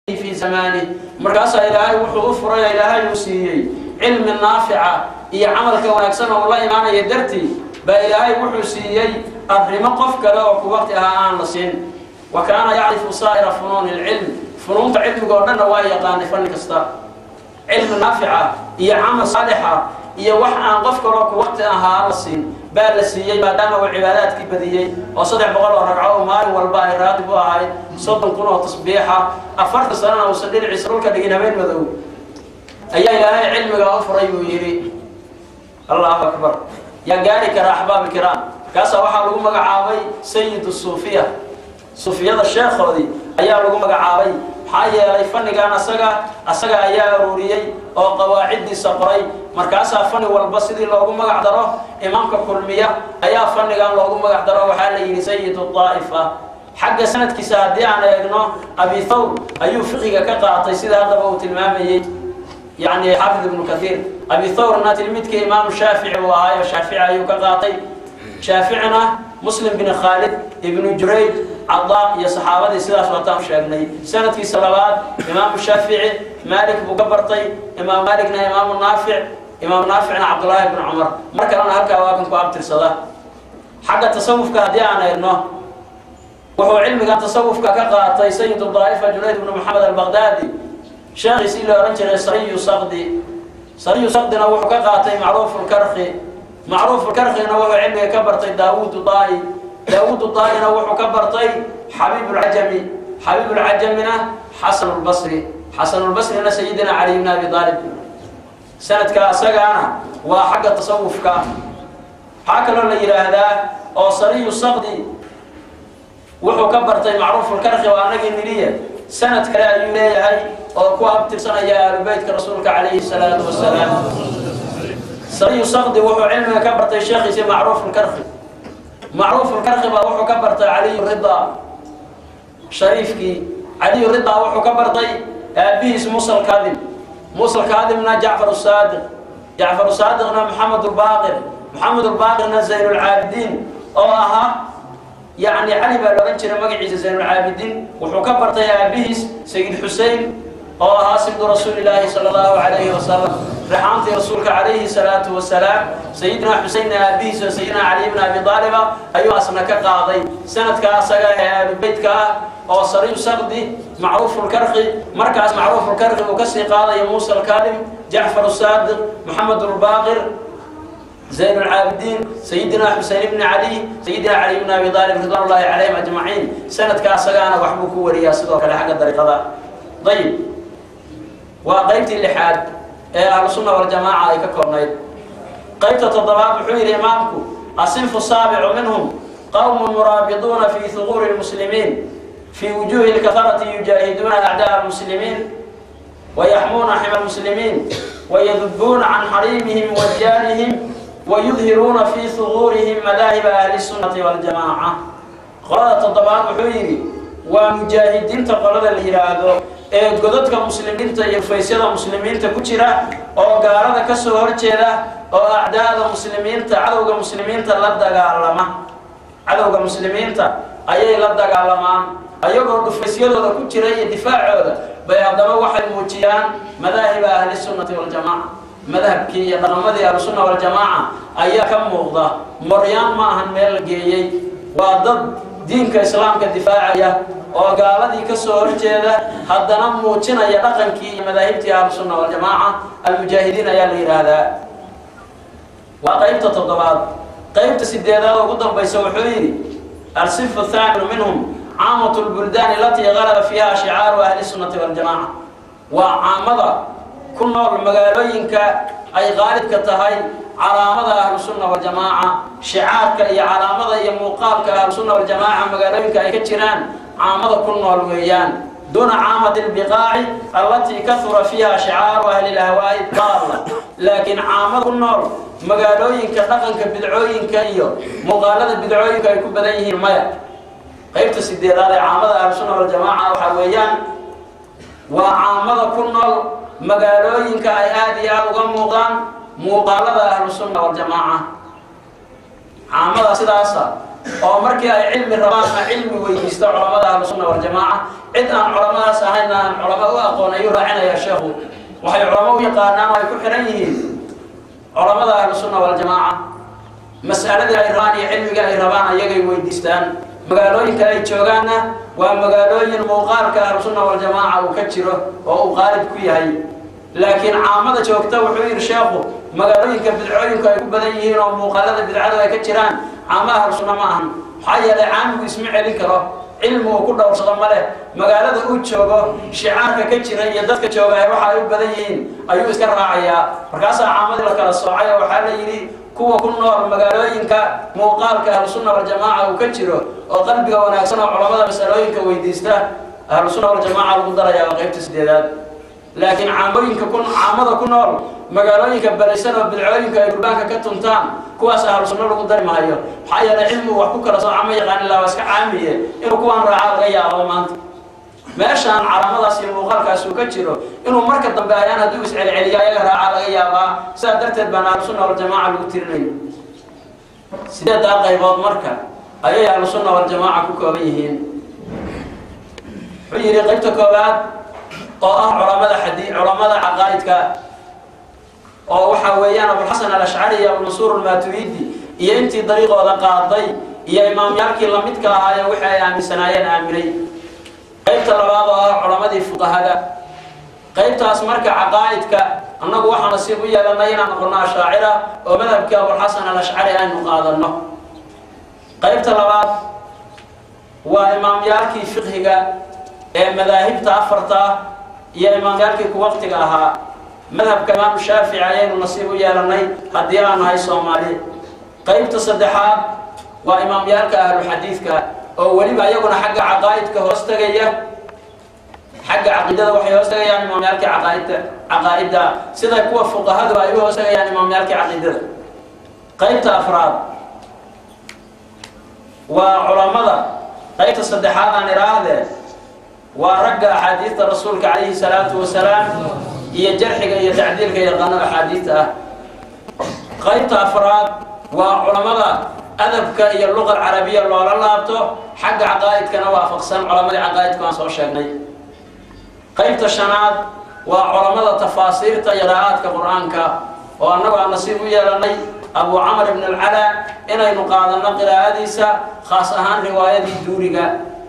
في زمانه markaasaa ilaahay wuxuu u furay ilaahay uu siiyey cilmi naafica iyo camalka wanaagsan oo la imaanaya dartii baa ilaahay wuxuu siiyey arrimo qof kale oo ku waqti ahaa aan la siin wa kaana yacrifu saa'ira funuuni lcilm funuunta cilmiga oo dhanna waa yaqaanay fanni kasta cilmi naafica iyo camal saalixa iyo wax aan qof kaloo ku waqti ahaa la siin baa la siiyey maadaama uu cibaadaadkii badiyey oo saddex boqol oo ragco oo maalin walba ay raatib u ahayd soddon kun oo tasbiixa afartan sanana uusan dhinaciisa dhulka dhigin habeen madow ayaa ilaahay cilmigaa u furay buu yidhi allahu akbar yaa gaari kara axbaabi kiraam kaasaa waxaa lagu magacaabay sayidu suufiya suufiyada sheekhoodii ayaa lagu magacaabay maxaa yeelay fannigan asaga asaga ayaa aruuriyey oo qawaaciddiisa qoray markaasaa fanni walba sidii loogu magac daro imaamka kulmiya ayaa fannigan loogu magac daro waxaa la yidhi sayidu daa'ifa xagga sanadkiisa haddii aan eegno abi thawr ayuu fiqiga ka qaatay sida haddaba uu tilmaamayey يعني حافظ ابن كثير أبي ثور تلميذ إمام الشافعي وهاي الشافعي يقاطي شافعنا مسلم بن خالد ابن جريج عضاء يا صحابة سلاس وطام شاقني سنة في صلوات إمام الشافعي مالك مقبرطي إمام مالكنا إمام النافع إمام نافعنا عبد الله بن عمر مركنا هكا واكن كوابتر صلاة حق التصوف كهدي أنا إنه وهو علمي كان تصوف كقاطي سيد الطائفة جنيد بن محمد البغدادي sheekhiisii la odhan jiray sariyu saqdi sariyu saqdina wuxuu ka qaatay macruufu lkarki macruufu lkarkina wuxuu cilmiga ka bartay daawuudu daa'i daawuudu daa'ina wuxuu ka bartay xabiibu lcajami xabiibu lcajamina xasan lbasri xasan lbasrina sayidina cali bn abi aalib sanadka asagaana waa xagga tasawufka waxaa kaloo la yidhaahdaa oo sariyu saqdi wuxuu ka bartay macruufu lkarki waa anagii niliya sanad kale ayuu leeyahay oo ku abtirsanaya aalubeytka rasuulka calayhi salaatu wasalaam sariyu saqdi wuxuu cilmiga ka bartay sheekhiisi macruuf lkarki macruuf lkarki baa wuxuu ka bartay caliyu ridaa shariifkii caliyu ridaa wuxuu ka bartay aabihiis musa lkaadim musa lkaadimna jacfar saadiq jacfar saadiqna maxamed lbaaqir maxamed lbaaqirna zayn lcaabidiin oo ahaa يعني علي بن جرى مقعيز زين العابدين وحكى برتي أبيس سيد حسين أو هاسم رسول الله صلى الله عليه وسلم رحمت رسولك عليه الصلاة والسلام سيدنا حسين أبيس وسيدنا علي بن أبي طالب أيها أسمك قاضي سنة كاسقا بيتك أو صريف سقدي معروف الكرخي مركز معروف الكرخي وكسي قاضي موسى الكاظم جعفر الصادق محمد الباقر زين العابدين سيدنا حسين بن علي سيدنا علي بن ابي طالب رضوان الله عليهم اجمعين سنه كاسغانا وحبوك وريا سدو كلا حق الطريقه طيب وقيمتي اللحاد اهل السنه والجماعه اي ككورنيد قيمه الضباب حير امامكم الصنف السابع منهم قوم مرابطون في ثغور المسلمين في وجوه الكفرة يجاهدون أعداء المسلمين ويحمون حمى المسلمين ويذبون عن حريمهم وديانهم ويظهرون في ثغورهم مذاهب أهل السنة والجماعة قرأت الضباب حويري ومجاهدين تقرد الهرادو ee godadka muslimiinta iyo faysyada muslimiinta ku jira oo gaalada ka soo horjeeda oo acdaada muslimiinta cadowga muslimiinta la dagaalama cadowga muslimiinta ayay la dagaalamaan ayagoo dhufaysyadooda ku jira iyo difaacooda bay haddaba waxay muujiyaan madaahiba ahli sunnati waljamaaca madhabkii iyo dhaqamadii ahlusunna waljamaaca ayaa ka muuqda moryaan ma ahan meel la geeyey waa dad diinka islaamka difaacaya oo gaaladii ka soo horjeeda haddana muujinaya dhaqankii iyo madaahibtii ahlusunna waljamaaca almujaahidiin ayaa la yidhaahdaa waa qaybta toddobaad qaybta sideedaad ugu dambaysa wuxuu yidhi alsifu thaaminu minhum caamatu lbuldaani alatii galaba fiiha shicaaru ahli sunnati waljamaaca waa caamada ku nool magaalooyinka ay qaalibka tahay calaamada ahlusunna waljamaaca shicaarka iyo calaamada iyo muuqaalka ahlusunna waljamaaca magaalooyinka ay ka jiraan caamada ku nool weeyaan دون عامة البقاع التي كثر فيها شعار أهل الأهواء الضالة لكن عامة النور مقالوين كنقن كبدعوين كيو مقالة بدعوين كيكو بديه المياه قيبت السيدي هذا عامة أهل السنة والجماعة وحويان وعامة كنول مقالوين كأيادي أبغى موقان مقالة أهل السنة والجماعة عامة سداسة oo markii ay cilmi rabaanna cilmi weydiista culamada ahlusunna waljamaaca cid aan culamadaas ahayn aan culamo u aqoon ayuu raacinaya sheekhu waxay culamo u yaqaanaan oo ay ku xihan yihiin culamada ahlusunna waljamaaca mas'aladii ay rabaan iyo cilmiga ay rabaan ayagay weydiistaan magaalooyinka ay joogaanna waa magaalooyin muuqaalka ahlusunna waljamaaca uu ka jiro oo uu qaalib ku yahay laakiin caamada joogta wuxuu yidhi sheekhu magaalooyinka bidcooyinku ay ku badan yihiin oo muuqaalada bidcadu ay ka jiraan caama ahlusunna ma ahan maxaa yeelay caamigu isma celin karo cilmi uu ku dhowrsado ma leh magaalada uu joogo shicaarka ka jira iyo dadka jooga waxa ay u badan yihiin ayuu iska raacayaa markaasaa caamadii la kala soocay oo waxaa la yidhi kuwa ku nool magaalooyinka muuqaalka ahlusunna waljamaaca uu ka jiro oo qalbiga wanaagsan oo culamada masalooyinka weydiista ahlusunna waljamaaca lagu darayaa waa qaybta sideedaad laakiin caamooyinka ku caamada ku nool magaalooyinka balaysan oo bidcooyinka ay gurbaanka ka tuntaan kuwaas ahlusunno lagu dari maayo maxaa yeelay cilmigu wax ku kala sooca ma yaqaan ilaa waa iska caamiye inuu kuwaan raacaa laga yaabo maanta meeshaan calaamadaas iyo muuqaalkaas uu ka jiro inuu marka dambe ayaan hadduu iscelceliyo ayaga raacaa laga yaabaa sidaa darteed baan ahlusunna waljamaaca lagu tirinayo sideedaa qaybood marka ayay ahlusunna waljamaaca ku kooban yihiin wuxuu yidhi qaybta koowaad oo ah culamada xadi culamada caqaa'idka oo waxa weeyaan abulxasan alashcari iyo abulmansuur almaturidi iyo intii dariiqooda qaaday iyo imaamyaalkii lamidka ahaayee wixii ay aaminsanaayeen aaminay qaybta labaad oo ah culamadii fuqahada qaybtaas marka caqaa'idka annagu waxaa nasiib u yeelanay inaan noqono ashaacira oo madhabkii abulxasan alashcari aynu qaadanno qaybta labaad waa imaamyaalkii fiqhiga ee madaahibta afarta ah iyo imaamyaalkii ku waqtiga ahaa madhabka imaamu shaafici ayaynu nasiib u yeelanay haddii aan nahay soomaali qaybta saddexaad waa imaamyaalka ahluxadiidka oo weliba iyaguna xagga caqaa'idka hoos tegaya xagga caqiidada waxay hoos tegayaan imaamyaalkii caqaaidda caqaa'idda sida kuwa fuqahadu ay u hoos tegayaan imaamyaalkii caqiidada qaybta afraad waa culammada qaybta saddexaad aan idhaahdee waa ragga axaadiidta rasuulka calayhi salaatu wasalaam iyo jarxiga iyo tacdiilka yaqaano axaadiidta ah qaybta afraad waa culammada adabka iyo luqa carabiya loola laabto xagga caqaa'idkana waafaqsan culamadii caqaa'idku aan soo sheegnay qaybta shanaad waa culammada tafaasiirta qiraa'aadka qur-aanka oo annagu aan nasiib u yeelanay abu camar ibn alcalaa inaynu qaadanno qiraa'adiisa khaas ahaan riwaayadii duuriga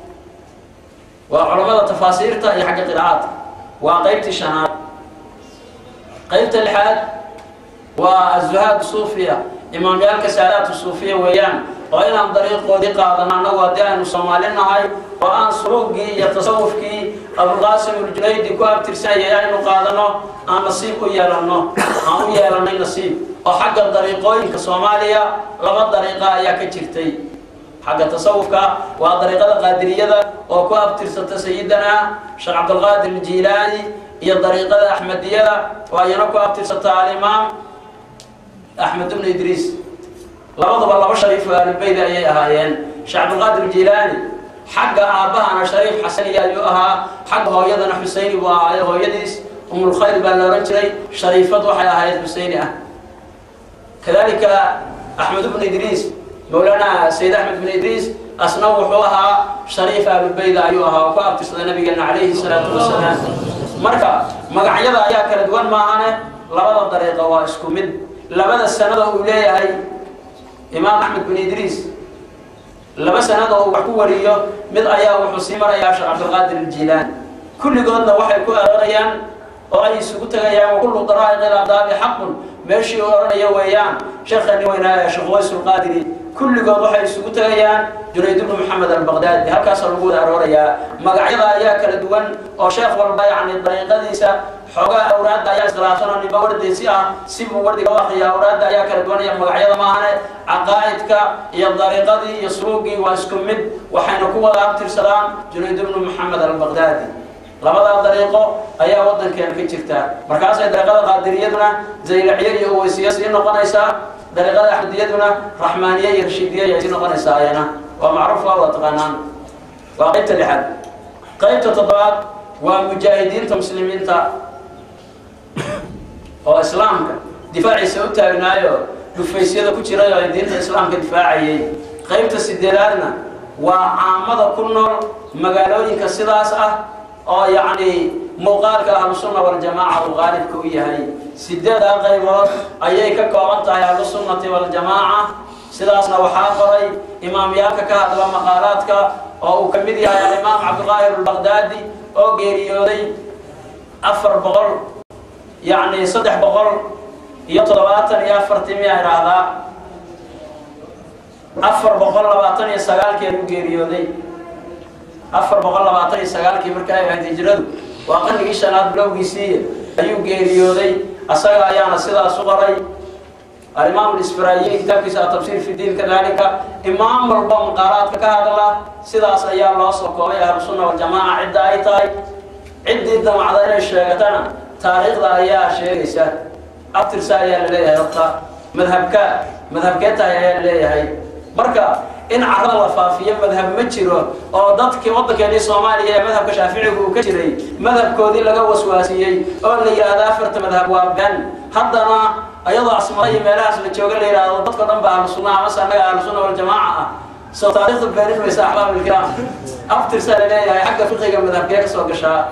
waa culammada tafaasiirta iyo xagga qiraa'aadka waa qaybtii shanaad qaybta lixaad waa azuhaad suufiya imaamyaalka saadaatu suufiya weeyaan oo inaan dariiqoodii qaadano annagu haddii aynu soomaali nahay oo aan suluugii iyo tasawufkii abulqaasim uljunaydi ku abtirsanayay aynu qaadano aan nasiib u yeelanno aan u yeelanay nasiib oo xagga dariiqooyinka soomaaliya laba dariiqa ayaa ka jirtay xagga tasawufka waa dariiqada qaadiriyada oo ku abtirsata sayidana sheekh cabdulqaadir aljiilaani iyo dariiqada axmediyada oo ayana ku abtirsata alimaam axmed ibnu idriis labaduba laba shariif oo ahlulbeyd ayay ahaayeen sheekh cabdulqaadir aljiilaani xagga aabbahana shariif xasaniya ayuu ahaa xagga hooyadana xuseyni buu ahaayo hooyadiis umulkhayr baa la ohan jiray shariifad waxay ahayd xuseyni ah kadalika axmed ibnu idriis mawlaana sayid axmed ibnu idriis asna wuxuu ahaa shariif ahlulbeyda ayuu ahaa oo ku abtirsada nabigeena calayhi salaatu wasalaam marka magacyada ayaa kala duwan maahane labada dariiqa waa isku mid labada sanada uu leeyahay imaam axmed bin idriis laba sanada oo wax ku wariyo mid ayaa wuxuu sii marayaa sheekh cabdilqaadir aljiilaani kulligoodna waxay ku aroorayaan oo ay isugu tegayaan wakullu daraa'iq ilaqdaabi xaqun meeshii uu odhanaya weeyaan sheekhani weynaa sheekh ways ulqaadiri kulligood waxay isugu tegayaan junayd ibnu maxamed albaqdaadi halkaasa lagu wada aroorayaa magacyada ayaa kala duwan oo sheekh walba yacni dariiqadiisa xoogaa awraadda ayaa iskhilaafsan oo ninba wardiisi ah si buu wardiga u akriya awraadda ayaa kala duwan iyo magacyada maahane caqaa'idka iyo dariiqadii iyo suluugii waa isku mid waxayna ku wada abtirsadaan junayd ibnu maxamed albaqdaadi labadaa dariiqo ayaa waddankeena ka jirta markaasay dariiqada qaadiriyaduna zaylacyo iyo uweysiya sii noqonaysaa dariiqada axmediyaduna raxmaaniye iyo rashiidiya ayay sii noqonaysaa ayana waa macruuf waa wada taqaanaan waa qaybta lixaad qaybta toddobaad waa mujaahidiinta muslimiinta oo islaamka difaaciisa u taagnaayo dhufaysyada ku jiray oo diinta islaamka difaacayay qaybta sideedaadna waa caamada ku nool magaalooyinka sidaas ah oo yacni muuqaalka ahlusunna waljamaaca uu qaalibka u yahay sideedaa qaybood ayay ka kooban tahay ahlusunnati waljamaaca sidaasna waxaa qoray imaamyaalka ka hadla maqaalaadka oo uu ka mid yahay alimaam cabdulqaahir albaqdaadi oo geeriyooday afar boqol yacni saddex boqol iyo toddobaatan iyo afartii miyaa idhaahdaa afar boqol labaatan iyo sagaalkii u geeriyooday afar boqol labaatan iyo sagaalkii marka ay ahayd hijradu waa qarnigii shanaad bilowgiisii ayuu geeriyooday asaga ayaana sidaas u qoray alimaam lisfiraayiin kitaabkiisa atafsiir fi diin kadalika imaam walba maqaalaadka ka hadla sidaas ayaa loo soo koobay ahlusunna waljamaaca cidda ay tahay ciddii damacda inay sheegatana taariikhda ayaa sheegaysa abtirsa ayaa laleeyahay horta madhabka madhabkee tahay ayaa laleeyahay marka in carada la faafiyo madhab ma jiro oo dadkii waddankeenii soomaaliya ee madhabka shaaficiga uu ka jiray madhabkoodii laga waswaasiyey oo la yidhaahdo afarta madhab waa been haddana ayadoo asmada iyo meelahaas la jooga la yidhaahdo dadko dhan ba ahlu sunna amase annaga ahlu sunna waljamaaca ah soo taariikhda beenin maysa axbaab ilkiraam aftirsaa laleeyahay xagga fiqiga madhabkee ka soo gashaa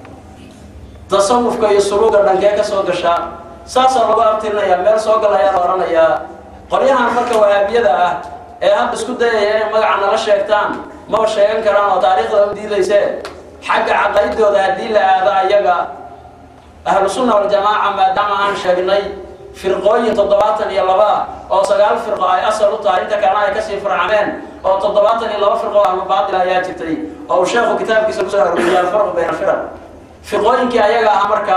tasawufka iyo suluuga dhankee ka soo gashaa saasaa lagu abtirinayaa meel soo gal ayaa la odhanayaa qolyahan marka wahaabiyada ah ee hadda isku dayaya inay magaca nala sheegtaan maba sheegan karaan oo taariikhda u diidayse xagga caqaydooda haddii la aado ayaga ahlu sunna waljamaaca maadaama aan sheegnay firqooyin toddobaatan iyo laba oo sagaal firqo ay asal u tahay inta kalena ay kasii farcameen oo toddobaatan iyo laba firqo ahlu baatil ayaa jirtay oo uu sheekhu kitaabkiisa kusoo arooriyay alfarqu bayna firaq firqooyinkii ayaga ah marka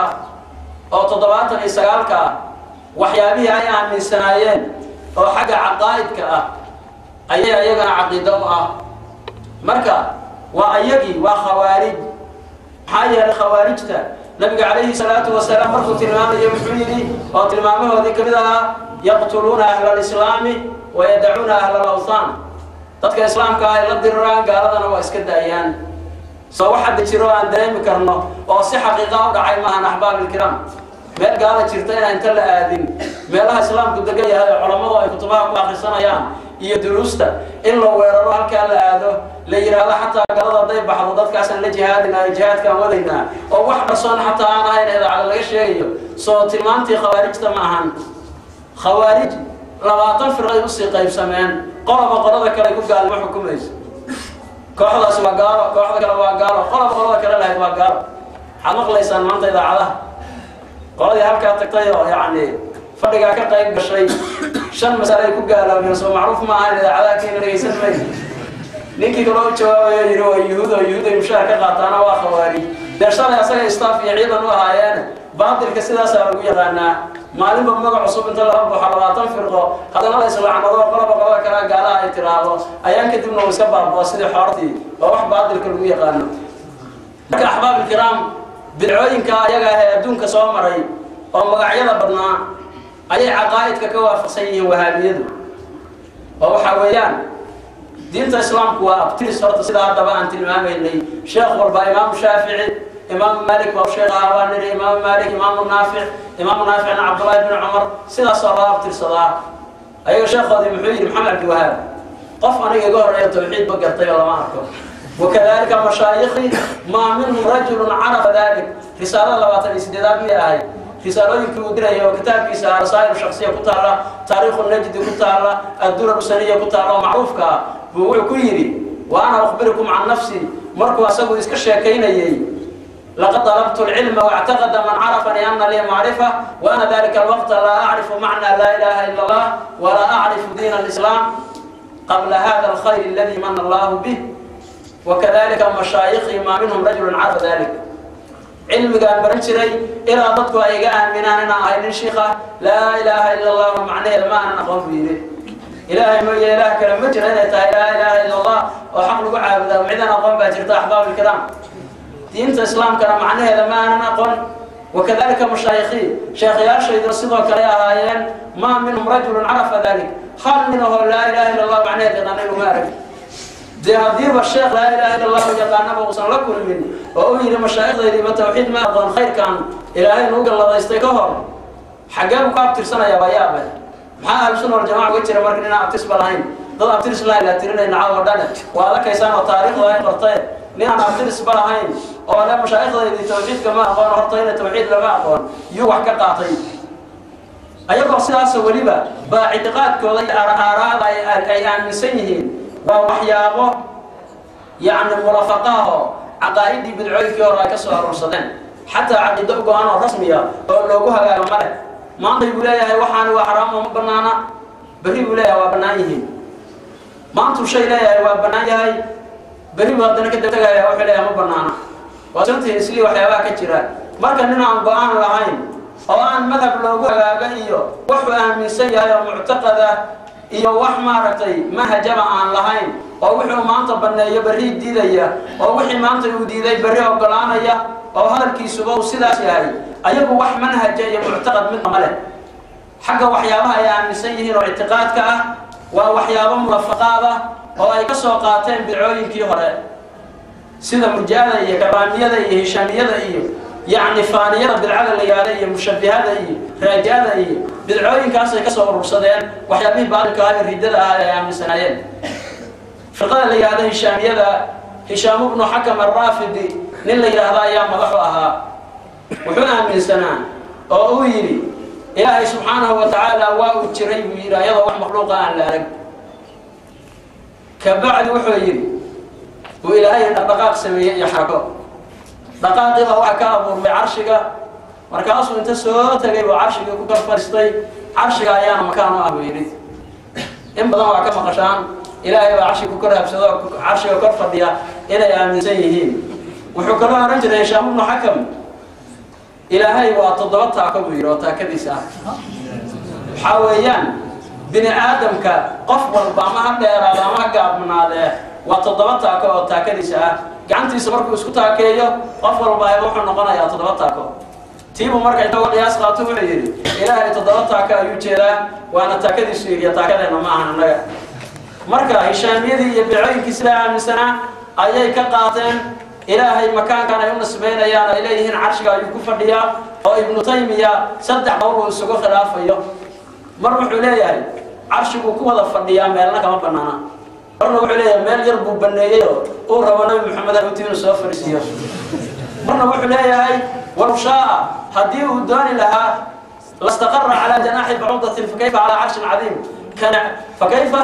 oo toddobaatan iyo sagaalka ah waxyaabihii ay aaminsanaayeen oo xagga caqaa'idka ah ayay ayagana caqiido u ah marka waa ayagii waa khawaarij maxaa yeelay khawaarijta nabiga calayhi salaatu wasalaam markuu tilmaamayo muxuu yidhi oo tilmaamahoodii ka mid ahaa yaqtuluuna ahla alislaami wa yadacuuna ahla alawthaan dadka islaamka ah ay la diriraan gaaladana waa iska daayaan soo wax hadda jiro aan dareemi karno oo si xaqiiqa u dhacay maahan axbaab ilkiraam meel gaala jirta inaan inta la aadin meelaha islaamku degan yahay oo culammadu ay kutubaha ku akrisanayaan iyo duruusta in la weeraro halkaa la aado la yidhaahdo xataa galada hadday baxdo dadkaasaan la jihaadinaa jihaadkaan wadaynaa oo wax qarsoon xataa aan ahayn idaacada laga sheegayo soo tilmaantii khawaarijta ma ahan khawaarij labaatan firqay usii qaybsameen qoloba qolada kale ku gaalnimo xukumayso kooxdaasi waa gaalo kooxda kale waa gaalo qoloba qolada kale lahayd waa gaalo waxaad maqlaysaan maanta idaacadaha qoladii halkaa tagtay oo yacni fadhigaa ka qayb gashay shan masale ay ku gaaloobeen soo macruuf ma ahayn idaacadaha keena dhegaysan may ninkii kaloo u jawaabayo yidhi waa yuhuud oo yuhuud ay mushaar ka qaataana waa khawaarij dee shalay asaga staff iyo ciidan u ahaayeen baatilka sidaasaa lagu yaqaanaa maalinba magac cusub inta laga baxo labaatan firqo haddana la islaacmado qoloba qolada kalea gaalaha ay tiraahdo ayaan kadibna uu iska baabao sidii xoortii oo wax baatilka lagu yaqaano marka axbaab ilkiraam bidcooyinka ayaga ah ee adduunka soo maray oo magacyada badnaa ayay caqaa'idka ka waafaqsan yihiin wahaabiyadu oo waxaa weeyaan diinta islaamku waa abtiris horta sidaa haddaba aan tilmaamaynay sheekh walba imaamu shaafici imaamu maalik waa sheekhaha waa niri imaamu maalik imaamu naafic imaamu naaficna cabdullahi bni cumar sidaasoo loo abtirsadaa ayaga sheekhoodii muxuu yidhi maxamed cabdiwahaab qof aniga iga horreeya tawxiid ba gartay oo lama arko وكذلك مشايخي ما منهم رجل عرف ذلك رسالة لباتن إسدادات مي أهي رسالة يمكن ودرها وكتاب كيسا رسائل شخصية كتارة تاريخ النجد كتارة الدولة السنية كتارة معروف كا بوعي كيري وأنا أخبركم عن نفسي مركو أسقو إسكشيا كينيي لقد طلبت العلم واعتقد من عرفني أن لي معرفة وأنا ذلك الوقت لا أعرف معنى لا إله إلا الله ولا أعرف دين الإسلام قبل هذا الخير الذي من الله به وكذلك مشايخي ما منهم رجل عرف ذلك علم قال برنشري إلى ضدك أيقا من أنا أهل الشيخة لا إله إلا الله ومعنى ما أنا أقوم به إلهي ما إله كلام مجر أنا لا إله إلا الله وحق لك عابدا ومعدنا أقوم بأجرت أحباب الكرام دين الإسلام كان معناه ما أنا أقوم وكذلك مشايخي شيخ يارشد رصيدوا كريا هايين ما منهم رجل عرف ذلك خال منه لا إله إلا الله معناه لغنى مارك dee haddiiba sheekh laa ilaaha illa allahu yaqaanaba uusan la kulmin oo u yidhi mashaaikhdaydii ma tawxiid ma aqoon khayrkan ilaahay nuu galladaystay ka hor xaggee buu ka abtirsanaya waa yaabay maxaa ahlu sunna waljamaca uga jira marka inaan abtisba lahayn dad abtiris laha la tirinayna caawa dhane waa adakaysaan oo taariikhda ay qorteen nin aan abtirisba lahayn oo le mashaaikhdaydi tawxiidka ma aqoon hortayna tawxiid lama aqoon yuu wax ka qaatay ayagoo sidaasa weliba baa ictiqaadkooda iyo aaraada ay aaminsan yihiin waa waxyaabo yacni mulafaqaaho caqaa'idii bidcooyinkii hore ay ka soo aruursadeen xataa caqiido go-aan oo rasmiya oo loogu hagaago ma leh maanta buu leeyahay waxaani waa xaraamo ma banaana berri buu leeyahay waa bannaan yihiin maantuu shay leeyahay waa bannaan yahay berri buu haddana ka dabtagaya wuxuu leeyahay ma banaana waa suntii islii waxyaabaha ka jira marka nin aan go-aan lahayn oo aan madhab loogu hagaaga iyo wuxuu aaminsan yahay oo muctaqada iyo wax maaragtay manhajaba aan lahayn oo wuxuu maanta banneeyo berri diidaya oo wixii maanta uu diiday berri ogolaanaya oo hadalkiisuba uu sidaas yahay ayagu wax manhaja iyo muctaqad midna ma leh xagga waxyaabaha ay aaminsan yihiin oo ictiqaadka ah waa waxyaabo mulafaqaad ah oo ay ka soo qaateen bidcooyinkii hore sida murja'ada iyo karaamiyada iyo hishaamiyada iyo yacni faaniyada bidcada la yihahda iyo mushabihada iyo raaja'ada iyo bidcooyinkaasay ka soo urursadeen waxyaabihii baatilka ah ee riddada ah ay aaminsanaayeen firqada la yihahda hishaamiyada hishaam ibnu xakam arraafidi nin la yidhaahda ayaa madaxu ahaa wuxuu aaminsanaa oo uu yidhi ilaahay subxaanahu wa tacaala waa uu jiray buu yidhi ayadoo wax makhluuqa aan la arag kabacdi wuxuu yidhi uu ilaahay dhaqdhaqaaq sameeyey iyo xarako dhaqaaqiiba waxa ka abuurmay carshiga markaasuu inta soo tagay buu carshigii ku kor fadhiistay carshiga ayaana makaan u ah buu yidhi in badan waa ka maqashaan ilaahay baa carshiga ku kor habsado carshiga kor fadhiya inay aaminsan yihiin wuxuu kaloo ohan jiray hishaam ibnu xakam ilaahay waa toddoba taako buu yidhi oo taakadiisa ah waxaa weeyaan bini aadamka qof walba ama ha dheeraado ama ha gaabnaadee waa toddoba taako oo taakadiisa ah gacantiisa markuu isku taakeeyo qof walba wuxuu noqonayaa toddoba taako tiibuu marka inagoo qiyaas qaato wuxuu yidhi ilaahay toddoba taako ayuu jeedaa waana taakadiisu yidhi taakadeenna ma ahan annaga marka hishaamiyadii iyo bicooyinkii sidaa aaminsanaa ayay ka qaateen ilaahay makaankan ay u nisbaynayaan ay leeyihiin carshiga ayuu ku fadhiyaa oo ibnu taymiya saddex qowl uu isugu khilaafayo mar wuxuu leeyahay carshiguu ku wada fadhiyaa meelna kama banaana marna wuxuu leeyahay meel yar buu baneeyey oo uu rabo nabi maxamed haruuti inuu soo fariisiiyo marna wuxuu leeyahay walow shaaa haddii uu dooni lahaa lastaqara calaa janaaxi bacudatin fakayfa calaa carshin cadiim kana fakayfa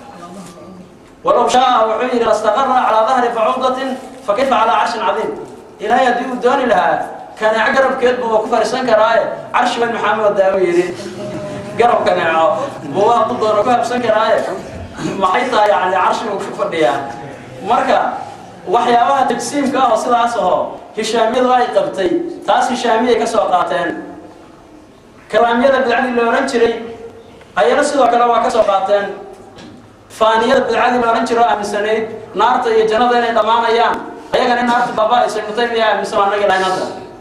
walow shaaa wuxuu yidhi lastaqara calaa dahri bacudatin fakayfa calaa carshin cadiim ilaahay haddii uu dooni lahaa kaneeco garabkeed buu ku fariisan karaaye carshi bay maxamed daawo yidhi garab kaneeco buu waa ku doono ku habsan karaaye maxay tahay yani carshigu ku fadhiyaa marka waxyaabaha tajsiimka ah oo sidaas aho hishaamiyadu ay qabtay taas hishaamiyay ka soo qaateen kalaamyada bidcadii la odhan jiray ayana sidoo kale waa ka soo qaateen faaniyada bidcadii la odhan jiro aaminsanayd naarta iyo jannada inay dhammaanayaan ayagana in naarta baaba-aysa ibnu taymiya aaminsan waa nagi lahayn hadda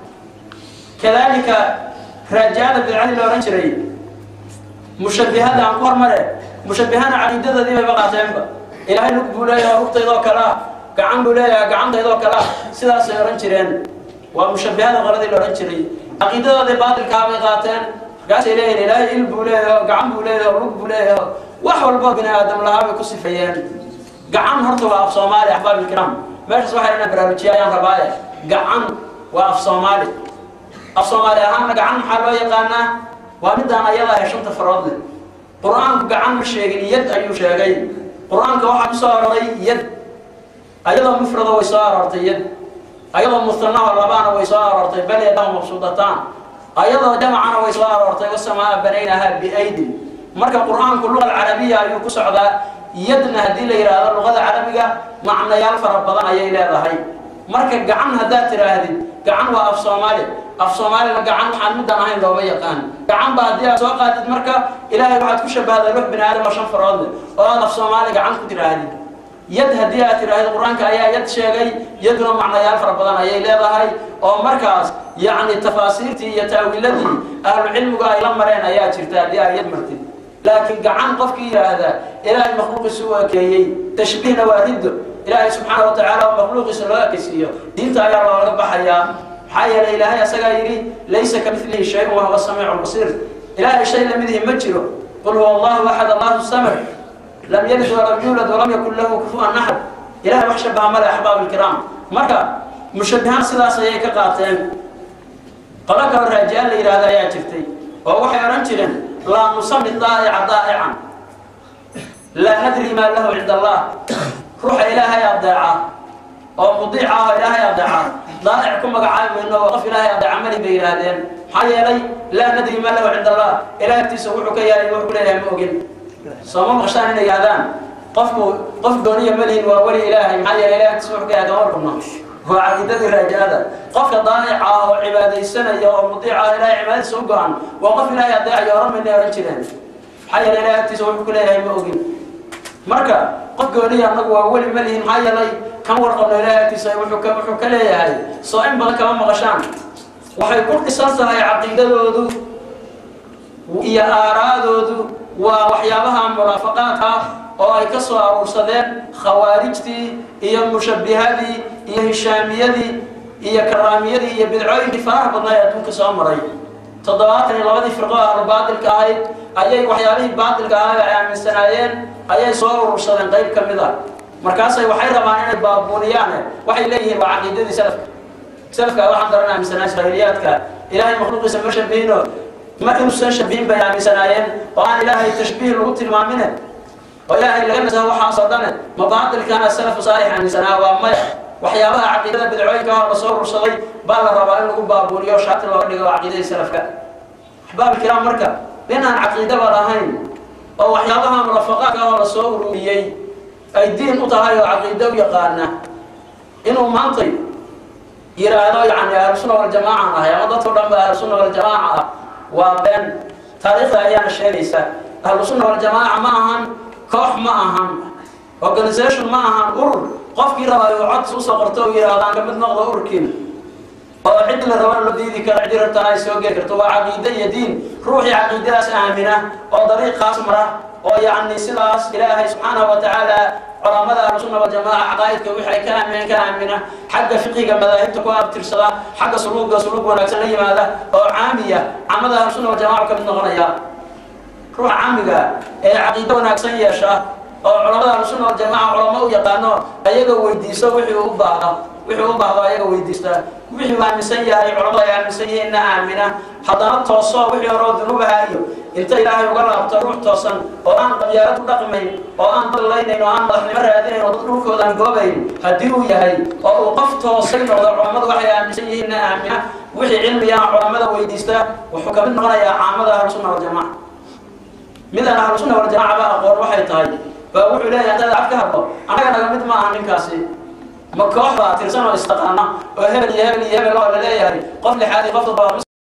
kadalika raaja'ada bidcadii la odhan jiray mushabihada aan ku hormare mushabihana caqiidadoodii bayba qaateenba ilaahay lug buu leeyahay rugtaydoo kalea gacan buu leeyahay gacantaydoo kalea sidaasay odhan jireen waa mushabihada qoladii la odhan jiray caqiidadoodii baatilkaa bay qaateen markaasay leeyihin ilaahay il buu leeyaho gacan buu leeyaho lug buu leeyaho wax walbo bini aadam lahaa bay ku sifeeyeen gacan horta waa af soomaali axbaab ilkiraam meeshaas waxay inaan baraarujiya ayaan rabaaye gacan waa af soomaali af soomaali ahaanna gacan maxaa loo yaqaanaa waa midaan ayadaa he shanta farood leh qur-aanku gacan ma sheegin yad ayuu sheegay qur-aanka waxaa ku soo aroray yad ayadoo mufrado way soo aroortay yad ayadoo mustanaho labaana way soo aroortay bal yadahu mabsuudataan ayadoo jamacana way soo aroortay wasamaa banaynaha biaydin marka qur-aanku luqa alcarabiya ayuu ku socdaa yadna haddii la yidhaahdo luqada carabiga macnayaal fara badan ayay leedahay marka gacan haddaad tidhaahdid gacan waa af soomaali af soomaalina gacan waxaan midaan ahayn looma yaqaan gacan ba haddii aad soo qaadid marka ilaahay waxaad ku shabahdaa lux bini aadam oo shan farood leh oo aad af soomaali gacan ku tidhaahdid yad haddii aad tidhahdid qur-aanka ayaa yad sheegay yaduna macnayaal fara badan ayay leedahay oo markaas yacni tafaasiirtii iyo taawiiladii ahlucilmigu ay la mareen ayaa jirta haddii aad yad martid laakiin gacan qofkii yidhaahda ilaahay makhluuqiisa u ekeeyey tashbiihna waa riddo ilaahay subxaana wa tacaala oo makhluuqiisa loo ekeysiiyo diinta ayaa looga baxayaa maxaa yeelay ilaahay asagaa yidhi laysa ka milihi shay-un wahuwa samiicu lbasiir ilaahay shay lamidihi ma jiro qul huwa allahu axad allahu samad lam yalid walam yuulad walam yakun lahu kufuwan axad ilahay wax shabaha male axbaab ilkiraam marka mushabihaan sidaas ayay ka qaateen qolo kalo raajaan la yidhahda ayaa jirtay oo waxay odhan jireen laa nusami daa'ica daa'ican laa nadri maa lahu cinda allah ruuxa ilaahay adeeca oo mudiica ah oo ilaahay adeeca daa'ic ku magacaabi mayno oo qof ilaahay adeeca mali bay yidhaahdeen maxaa yeelay laa nadri maa lahu cinda allah ilaah agtiisa wuxuu ka yahay wuxuu ku leeyahay ma ogin sooma maqshaan inay yidhahdaan qofku qof dooniya malihin waa weli ilaahay maxaa yeelay ilaah agtiisa wuxuu ka yahay kama warkabno waa caqiidadii raajada qofka daa'ica ah oo cibaadaysanaya oo mudiica ah ilahay cibaadadiisa u go-an waa qof ilaahay adeecayo oran mayna ohan jireen maxaa yeelay ilahay agtiisa wuxuu ku leeyahay ma ogin marka qof gooniya annagu waa weli ma lihin maxaa yeelay kan warqabno ilahay agtiisa wuxuu ka wuxuu ka leeyahay soo in badan kama maqashaan waxay ku dhisan tahay caqiidadoodu iyo aaraadoodu waa waxyaabaha munaafaqaadka oo ay ka soo aruursadeen khawaarijtii iyo mushabbihadii iyo hishaamiyadii iyo karaamiyadii iyo bidcooyinkii faraha badnaa ee adduunka soo maray toddobaatan iyo labadii firqo ahlu baatilka ahayd ayay waxyaabihii baatilka ahaa ay aaminsanaayeen ayay soo urursadeen qayb ka mid a markaasay waxay rabaan inay baabuuniyaane waxay leeyihiin waa caqiidadii salafka salafka waxaan daran aaminsanaa israa'iiliyaadka ilaahay makhluuqiisa ma shabihino ma inuusan shabihin bay aaminsanaayeen oo aan ilaahay tashbiih lagu tilmaamine oo ilaahay laga nasaho waxaasoo dhane ma baatilkana salafu saalix aaminsanaa waa maya waxyaabaha caqiidada bidcooyinka hor lasoo urursaday baa la rabaa in lagu baabuuniyo shaati looga dhigo caqiidadii salafka axbaab kiraam marka nin aan caqiidaba lahayn oo waxyaabaha murafaqaadka hor lasoo ururiyey ay diin u tahay oo caqiido u yaqaana inuu maantay yidhaahdo yani ahlusunna waljamaacan ahay ama dadkao dhan ba ahlusunna waljamaaca ah waa been taariikhda ayaana sheegaysa ahlusunna waljamaaca ma ahan koox ma ahan organisation ma ahan urur qofkii rabaayo uu codsi usoo qorto u yidhahdaan ka mid noqdo ururkiina oo cid la rabana la diidi karo cidi rabtana ay soo geli karto waa caqiide iyo diin ruuxii caqiidadaas aamina oo dariiqaas mara oo yacni sidaas ilaahay subxaanahu wa tacaala culamada ahlusunna waljamaaca caqaa'idka wixii ay ka aamineen ka aamina xagga fiqiga madaahibta ku abtirsada xagga suluuga suluug wanaagsan la yimaada oo caamiya camada ahlusunna waljamaca ka mid noqonaya ruuxa caamiga ee caqiido wanaagsan yeesha oo culamada ahlusunna waljamaca culamo u yaqaano ayaga weydiiso wixii u baahda wixii u baahdo ayaga weydiista wixii uu aaminsan yahay culamada ay aaminsan yihiinna aamina haddana tooso wixii horeo dunuubaha iyo inta ilaahay uga laabto ruux toosan oo aan qabyaalad u dhaqmayn oo aan dallaynayn oo aan madaxnimo raadinayn oo dad dhulkoodan goobayn haddii uu yahay oo uu qof toosay noqdo culammadu waxay aaminsan yihiinna aamina wixii cilmiga culamada weydiista wuxuu ka mid noqonayaa caamada ahlusunna waljamaca midaan ahlusunna waljamaca ba aqoon waxay tahay baa wuxuu leeyahay haddaad cad ka hadlo annaga naga mid ma aha ninkaasi ma koox baa tirsan oo istaqaana oo hebel iyo hebel iyo hebel oo la leeyahay qof lixaad iyo qof toddobaad